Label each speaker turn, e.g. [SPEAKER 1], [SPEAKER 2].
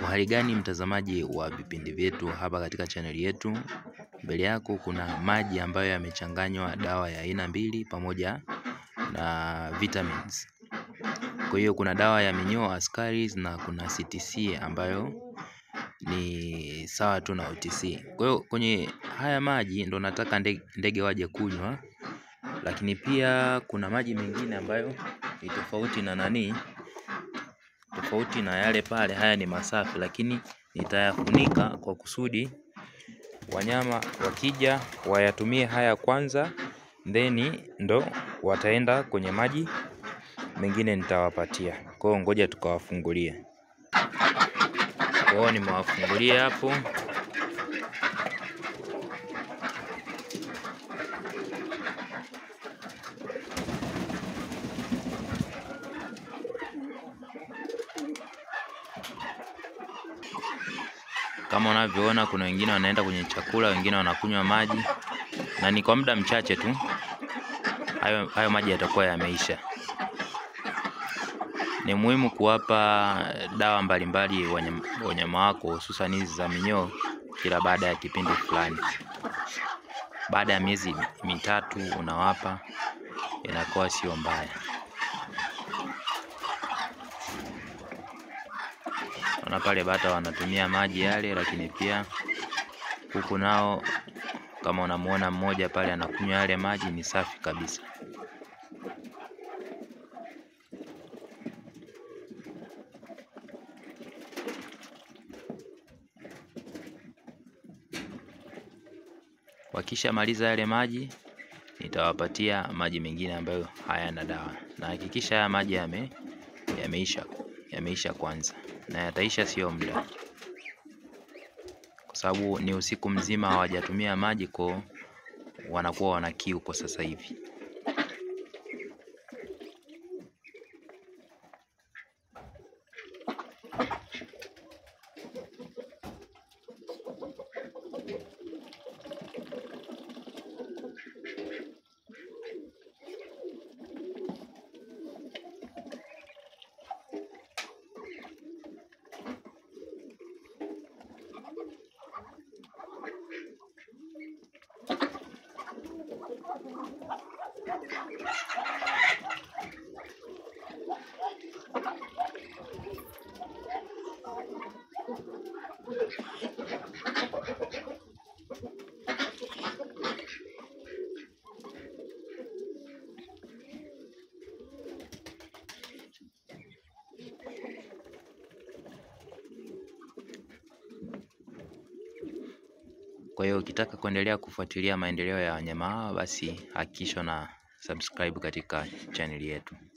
[SPEAKER 1] Uhali gani mtazamaji wa vipindi vyetu hapa katika chaneli yetu. Mbele yako kuna maji ambayo yamechanganywa dawa ya aina mbili pamoja na vitamins. Kwa hiyo kuna dawa ya minyoo askaris na kuna CTC ambayo ni sawa tu na OTC. Kwa hiyo kwenye haya maji ndo nataka ndege waje kunywa, lakini pia kuna maji mengine ambayo ni tofauti na nani tofauti na yale pale. Haya ni masafi, lakini nitayafunika kwa kusudi wanyama wakija wayatumie haya kwanza, then ndo wataenda kwenye maji mengine nitawapatia. Kwa hiyo ngoja tukawafungulie. Kwa hiyo nimewafungulia hapo. Kama unavyoona kuna wengine wanaenda kwenye chakula, wengine wanakunywa maji, na ni kwa muda mchache tu hayo, hayo maji yatakuwa yameisha. Ni muhimu kuwapa dawa mbalimbali wanyama wako, hususan hizi za minyoo kila baada ya kipindi fulani. Baada ya miezi mitatu unawapa, inakuwa sio mbaya. Ona pale bata wanatumia maji yale, lakini pia kuku nao kama unamuona mmoja pale anakunywa yale maji, ni safi kabisa. Wakishamaliza yale maji, nitawapatia maji mengine ambayo hayana dawa, na hakikisha haya maji yame yameisha yameisha kwanza, na yataisha sio muda, kwa sababu ni usiku mzima hawajatumia maji, kwa wanakuwa wana kiu kwa sasa hivi. Kwa hiyo ukitaka kuendelea kufuatilia maendeleo ya wanyama hawa, basi hakikisha na subscribe katika chaneli yetu.